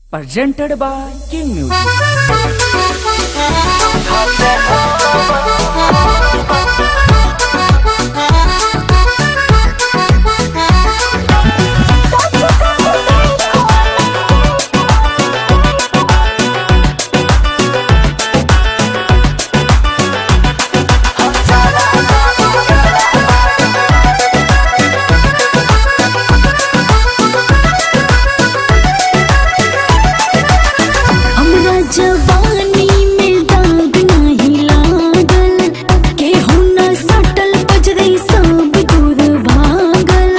presented by King Music. हमरा जवानी में दाग नाही लागल केहू न सटल बजरई सब दूर भागल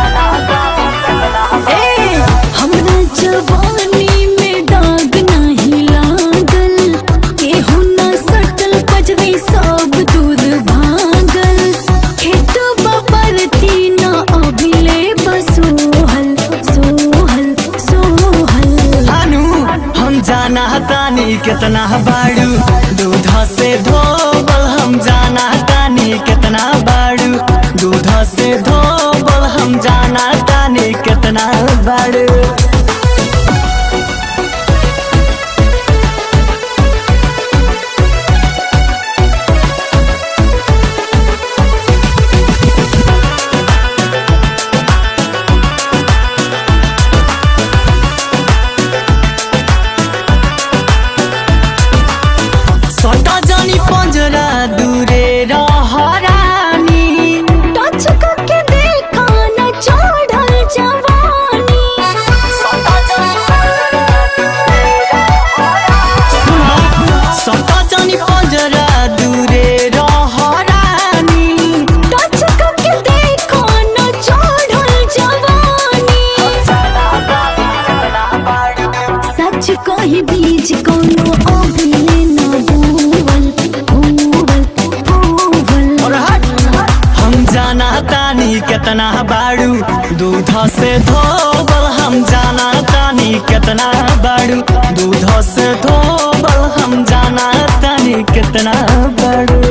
ए हमरा जवानी में दाग नाही लागल केहू न सटल बजरई सब दूर भागल खेत बपरती न अभिले बसोहल सोहल सोहल अनु हम जाना तानी कितना बाड़ू दूध से धोबल हम जाना तानी कितना बाड़ू दूध से धोबल हम जाना तानी कितना बाड़ू सटा जानी पंजरा दूरे रहरानी टच करके देखा न चढ़ल जवानी सटा जानी पंजरा दूरे रहरानी टच करके देखा न चढ़ल जवानी सच कही बीज कोनो अभिले न बोवल बोवल बोवल और हट हम जाना तानी कितना बाड़ू दूध से धोबल हम जाना तानी कितना बाड़ू दूध से धोबल हम जाना तानी कितना बाड़ू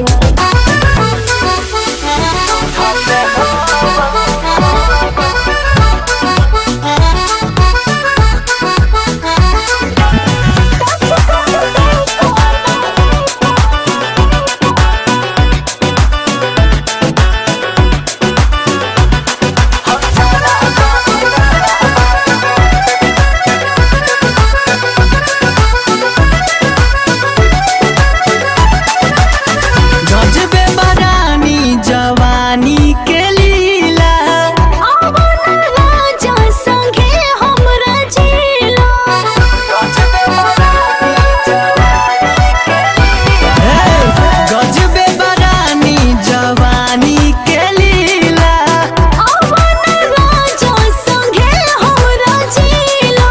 गजबे बरानी जवानी के लीला आवन राजा संगे हमरा जिला हे, गजबे बरानी जवानी के लीला आवन राजा संगे हमरा जिला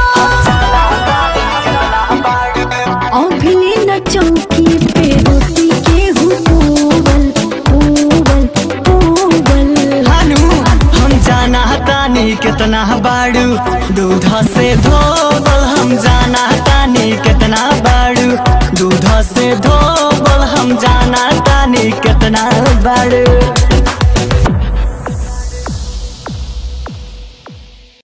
अभिले न चौकी पे रोटी के हुबल हुबल हुबल हानू हम जाना तानी कितना बाड़ू दूध से धोबल हम जाना तानी कितना बाड़ू दूध से धोबल हम जाना तानी कितना बाड़ू